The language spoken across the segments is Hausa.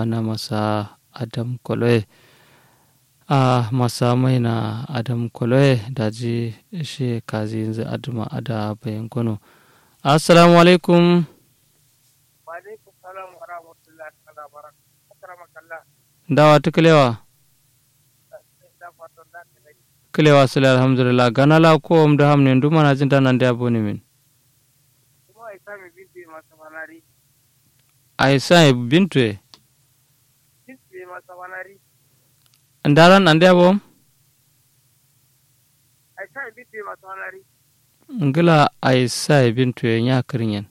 bana masa adam koloye a masa mai na adam koloye da ji shi kazi yanzu aduma ada bayan kono assalamu alaikum Waalaikum salam wa rahmatullahi ta'ala wa barakatuh. Akramakallah. dawa ta kilewa Da fatan da ka dai. kilewa sule alhamdulillah ganala ko om da hamne nduma na jinta nan da boni min Kuma ai sami binti masa banari. ai sai bintu e Binti masa banari. ndaran ande bom Ai sami binti masa banari. ngila ai sai bintu e nya kirinyen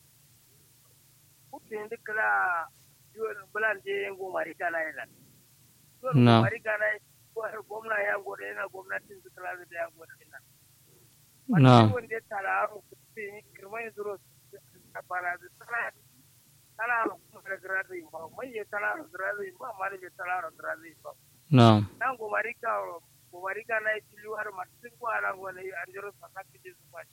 Kutin dukla yuwan bulan je yango mari kana yana. Na. Mari kana ko har gwamna ya gode yana gwamnatin dukla da ya gode yana. na Wanda ya tara aro kutin kirmai zuro a fara da tara tara kuma da grado ba mai ya tara grado ba mari ya tara grado ba. na nan gomarika gomarika na yi tilu har martin ko ala wani anjiro saka kije su ba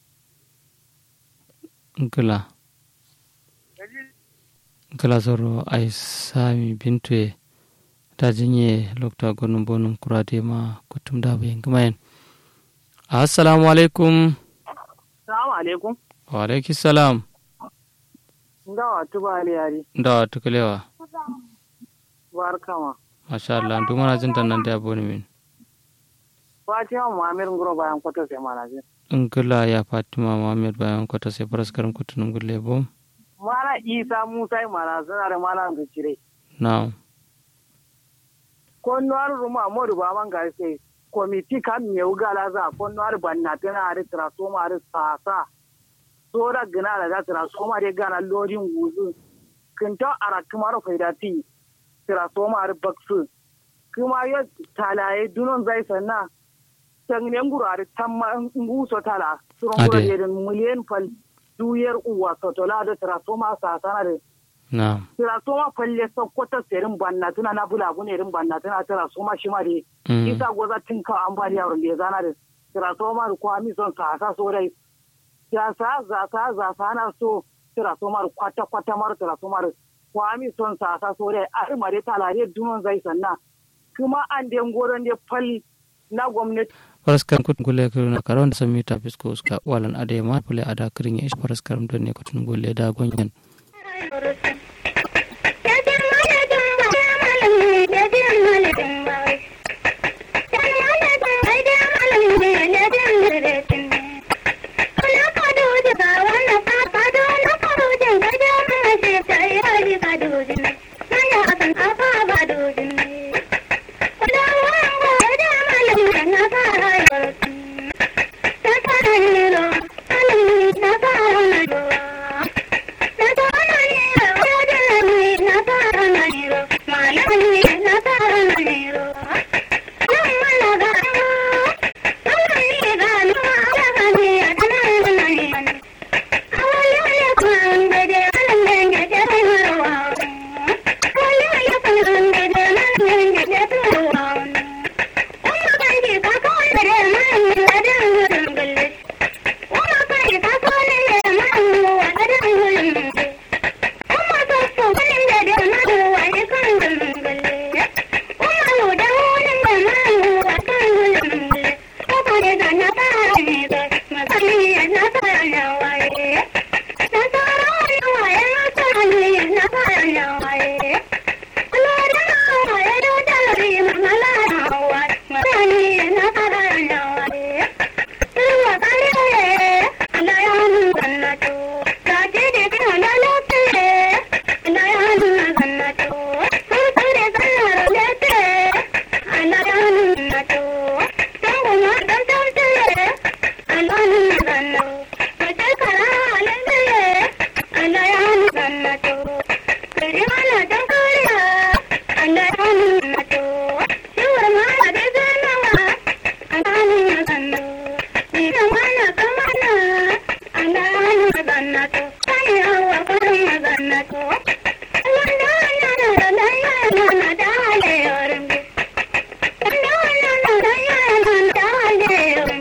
ngila dalil ngila zoro ai sami bintu e ta jinye lokta gonum bonum kurade ma kutum da bayin gumayen assalamu alaikum salamu alaikum wa alaiki salam ndawa tuba aliyari ndawa ta kilewa barkama masha Allah nduma na jinta nan da boni min fatima muhammad ngoro bayan kwato sai mana je ngila ya fatima muhammad bayan kwata sai faras karam kutunum gulle bom mala isa musa yi mana suna da mala da cire na ko nuwar ruma modu ba man ga sai komiti kan me ugala za ko nuwar banna tana ari transformer ari sasa sora gina da za transformer de gana lodin wuzu kinta ara kamar faidati transformer ari baksu kuma ya talaye dunon zai sanna tangne nguru ari tamma nguso tala suron nguru Ade. yedin miliyan fal duyar uwa sotola da transformer sasa na de na tira soma falle sokkota serin banna tuna na bula bune irin banna tuna tira soma shi ma de Mm. isa goza tin ka ambaliya ron de zana de tira soma ru kwa mi son sa sa so dai ya sa za sa za sa na so tira soma ru kwata kwata mar tira soma ru kwa mi son sa sa so dai ar mare talare dunon zai sanna kuma an de ngoron de fal na gwamnati faras karam kutun gulle kiruna karon da sami ta fisko uska walan ade ma pule ada kirin ya ish faras karam don ne kutun gulle da gonyan Thank you.